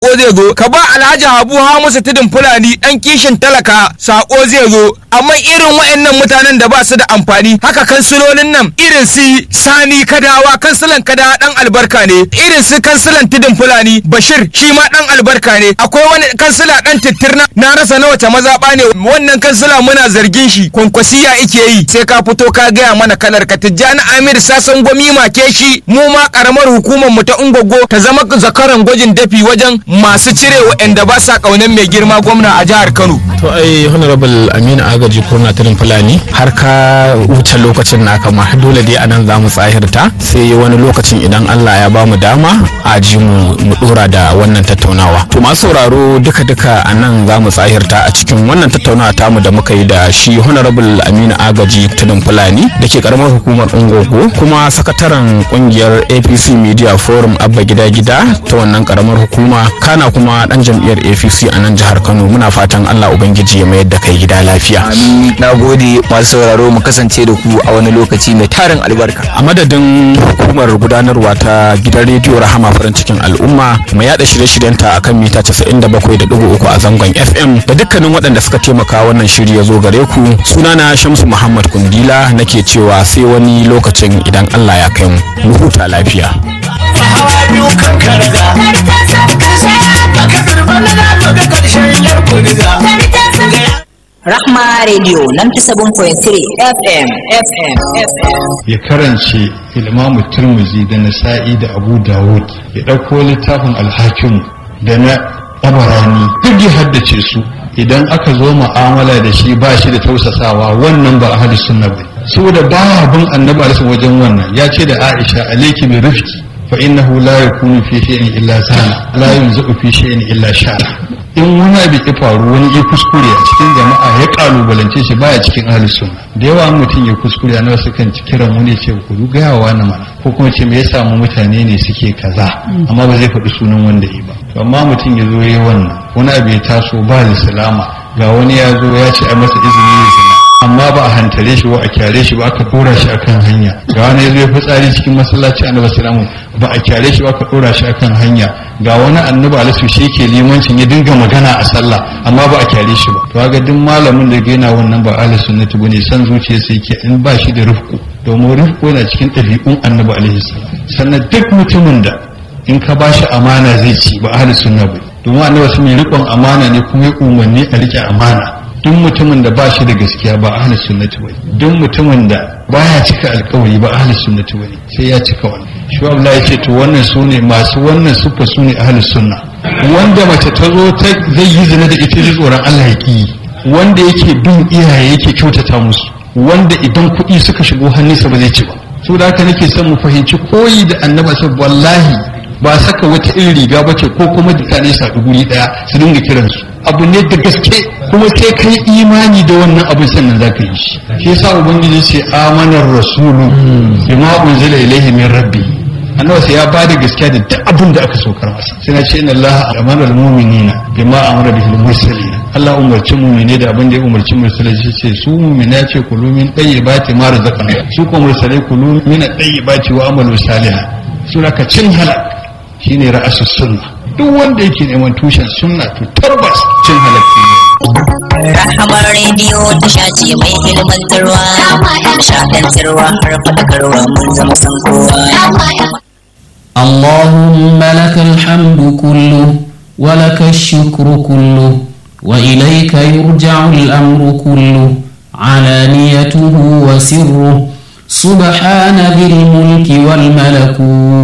sako zai zo ka ba alhaji habu musu tudun fulani dan kishin talaka sako zai zo amma irin waɗannan mutanen da ba su da amfani haka kansilolin nan irin su sani kadawa kansilan kadawa dan albarka ne irin su kansilan tudun fulani bashir shi ma dan albarka ne akwai wani kansila dan tittirna na rasa na wace mazaɓa ne wannan kansila muna zargin shi kwankwasiya ike yi sai ka fito ka gaya mana kalar ka tijjani amir sasan gwami make shi mu ma karamar hukumar mu ta ungogo ta zama zakaran gwajin dafi wajen masu cire waɗanda ba sa ƙaunar mai girma gwamna a jihar kano to ai honorable aminu agaji kurna tudun fulani har ka wuce lokacin naka ma dole dai anan za mu tsahirta sai wani lokacin idan allah ya ba mu dama a ji mu mu dora da wannan tattaunawa to masu sauraro duka duka a nan za mu tsahirta a cikin wannan tattaunawa tamu da muka yi da shi honorable aminu agaji tudun fulani da ke karamar hukumar ungogo kuma sakataren kungiyar apc media forum abba gida gida ta wannan karamar hukuma kana kuma dan jam'iyyar apc a nan jihar kano muna fatan allah ubangiji ya mayar da kai gida lafiya amin na gode masu sauraro mu kasance da ku a wani lokaci mai tarin albarka a madadin hukumar gudanarwa ta gidan rediyo rahama farin cikin al'umma mai yada shirye-shiryenta a kan mita 97.3 a zangon fm da dukkanin waɗanda suka taimaka wannan shiri ya zo gare ku sunana shamsu muhammad kundila nake cewa sai wani lokacin idan allah ya kai mu mu huta lafiya hawa biyu kan karga baka zurfan da ka ga karshen yar kurga Rahma Radio 97.3 FM FM FM ya karance ilmamu turmuzi da nasa'i da abu dawud ya ɗauko littafin alhakim da na tabarani duk ya haddace su idan aka zo mu'amala da shi ba shi da tausasawa wannan ba ahli sunna ba saboda baya bin annabi alaihi wajen wannan ya ce da aisha alayki bi rifqi fa innahu la yakunu fi shay'in illa sana la yunzu fi shay'in illa shara in wani abu ya faru wani ya kuskure a cikin jama'a ya kalubalance shi baya cikin ahli sunna da yawa mutum ya kuskure a nawa sukan ci kiran wani ce ku gaya wa na mana ko kuma ce me ya samu mutane ne suke kaza amma ba zai faɗi sunan wanda yi ba to amma mutum ya zo ya wannan wani abu ya taso ba da salama ga wani ya zo ya ce a masa izini ya zina amma ba a hantare shi ba a kyare shi ba aka dora shi akan hanya ga wani ya zo ya fitsari cikin masallaci annabi sallallahu ba a kyare shi ba aka dora shi akan hanya ga wani annabi alisu shi ke limancin ya dinga magana a sallah amma ba a kyare shi ba to ga duk malamin da ga yana wannan ba ahli sunnati bane san zuciya sai ke in ba shi da rufku domin rufku yana cikin ɗabi'un annabi alaihi salam sannan duk mutumin da in ka ba shi amana zai ci ba ahli sunna ba domin annabi sun yi riƙon amana ne kuma ya umarni a riƙe amana duk mutumin da ba shi da gaskiya ba ahli sunnati bane duk mutumin da baya cika alkawari ba ahli sunnati bane sai ya cika wannan shi Allah ya ce to wannan sune masu wannan sufa sune ahli sunna wanda mace ta zo ta zai yi zina da ita ji tsoron Allah ya ki wanda yake bin iyaye yake kyautata musu wanda idan kuɗi suka shigo hannunsa ba zai ci ba so da haka nake son mu fahimci koyi da annabi sai wallahi ba saka wata irin riga ba ce ko kuma mutane su haɗu guri ɗaya su dinga kiransu abu ne da gaske kuma sai kai imani da wannan abin sannan za ka yi shi shi yasa ubangiji ce amanar rasulu bima unzila ilaihi min rabbi annabi sai ya bada gaskiya da duk abin da aka saukar masa sai na ce inna allaha amara almu'minina bima amara bihi almursalin Allah umarci mu'mine da abin da ya umarci mursalai shi ce su mu'mina ce kulu min tayyibati ma razaqna su ko mursalai kulu min tayyibati wa amalu salihan sura ka cin halak shine ra'asus sunna duk wanda yake neman tushen sunna to tabbas cin halakki ne Rahamar Radio tasha ce mai ilmantarwa Shaɗantarwa har faɗakarwa mun zama san kowa اللهم لك الحمد كله ولك الشكر كله وإليك يرجع الأمر كله علانيته وسره سبحان ذي الملك والملكوت